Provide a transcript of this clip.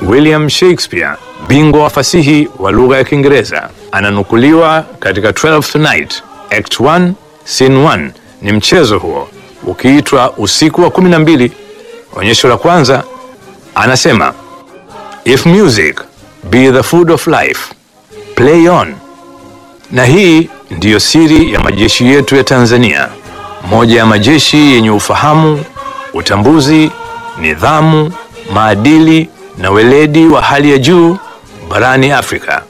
William Shakespeare, bingwa wa fasihi wa lugha ya Kiingereza, ananukuliwa katika Twelfth Night, Act 1, Scene 1. Ni mchezo huo ukiitwa Usiku wa kumi na mbili. Onyesho la kwanza anasema, if music be the food of life play on. Na hii ndiyo siri ya majeshi yetu ya Tanzania, moja ya majeshi yenye ufahamu, utambuzi, nidhamu, maadili na weledi wa hali ya juu barani Afrika.